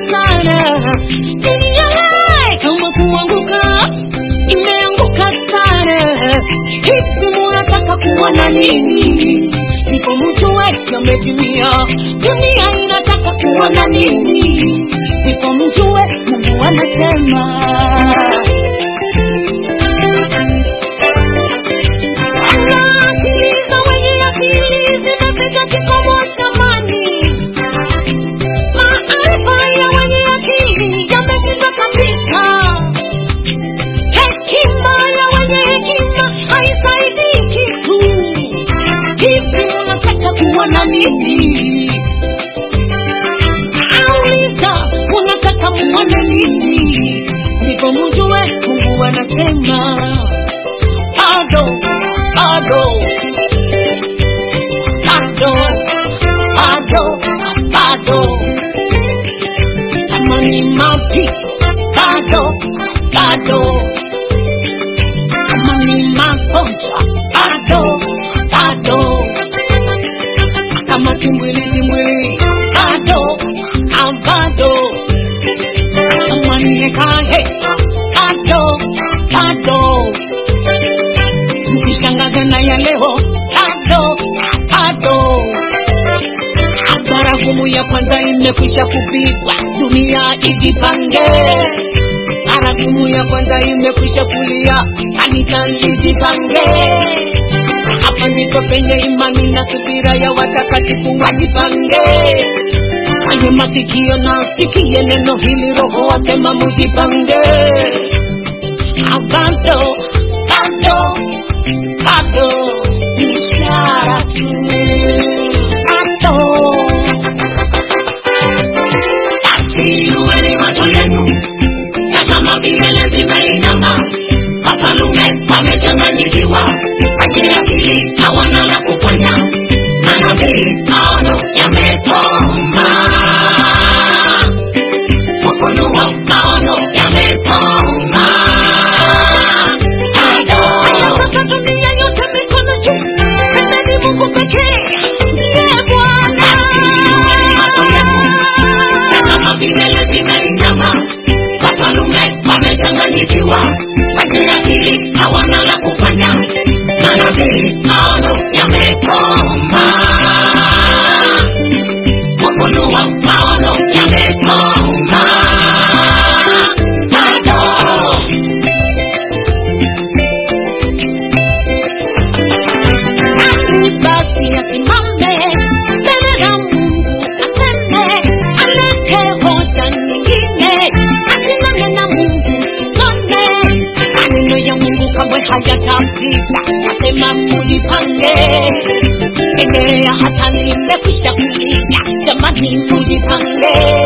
sana dunia lai kama kuanguka imeanguka sana hivi munataka kuona nini ndipo mjue yametimia dunia inataka kuona nini ndipo mjue mungu anasema Anasikiliza wenye akili zimefika kikomo chamani maarifa ya wenye akili yameshindwa kabisa hekima ya wenye hekima haisaidii kitu hivi unataka kuona nini auliza unataka muone nini ndipo mjue mungu anasema bado bado bado bado bado kama ni mapi bado bado kama ni magonjwa bado bado kama kimwili kimwili bado ah, bado kama ni heka heka bado bado msishangaze na ya leo bado bado baragumu ya kwanza imekwisha kupigwa dunia ijipange baragumu ya kwanza imekwisha kulia kanisa lijipange hapa ndipo penye imani na subira ya watakatifu wajipange kwenye masikio na sikie neno hili roho wasema mujipange Ah, bado bado bado ishara tu bado basi inueni macho yenu tazama vilele vimeinama wafalume wamechanganyikiwa wenye akili hawana la kufanya manabii maono yamekoma ufunuo maono yamekoma Sasa dunia yote mikono juu, mbele ni Mungu pekee, ndiye Bwana. Tazama vilele vimeinama, wafalume wamechanganyikiwa, wenye akili hawana la kufanya, manabii maono yamekoma, ufunuo maono yamekoma, bado Nani basi asimame mbele ya Mungu aseme, alete hoja nyingine, ashindane na Mungu tuone. Maneno ya Mungu kamwe hayatapita, nasema mujipange. Enea hata limekwisha kulia, jamani mujipange.